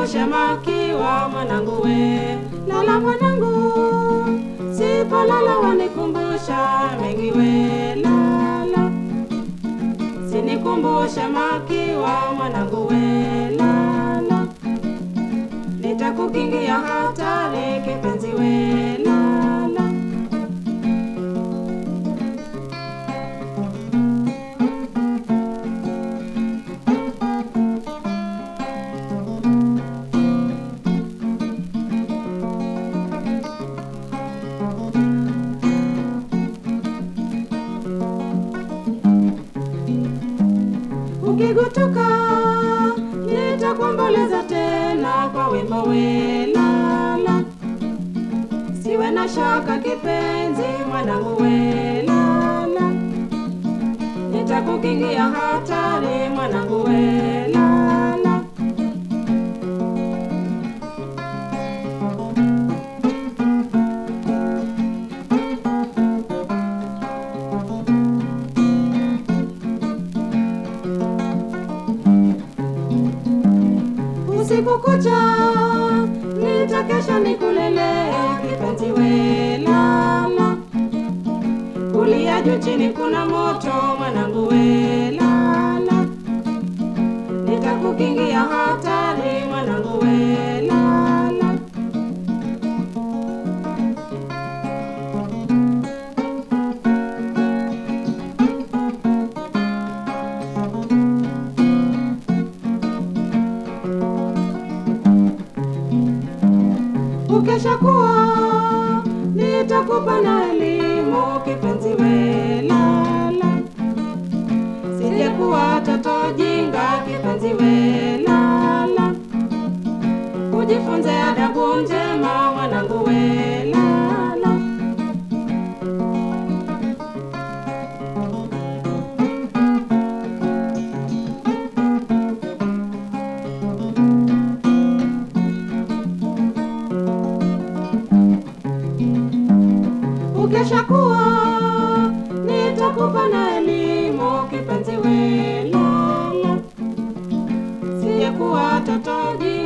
Nikumbushe makiwa mwanangu we, lala mwanangu, sipolala wanikumbusha mengi we, lala. Sinikumbushe makiwa mwanangu we, lala. Nitakukingia hatari kipenzi we, lala. Ukigutuka nitakuomboleza tena kwa wimbo welala. Siwe na shaka kipenzi, mwanangu welala. Nitakukingia hatari, mwanangu welala. Usiku kucha nitakesha nikulele kipenzi welala. Kulia juu chini kuna moto mwanangu welala. Nitakukingia hatari mwanangu welala. Ukesha kuwa nitakupa na elimu kipenzi welala. Sije kuwa toto jinga kipenzi welala. Ujifunze adabu njema mwanangu welala. Ukesha kuwa nitakupa na elimu kipenzi welala. Sije kuwa toto jinga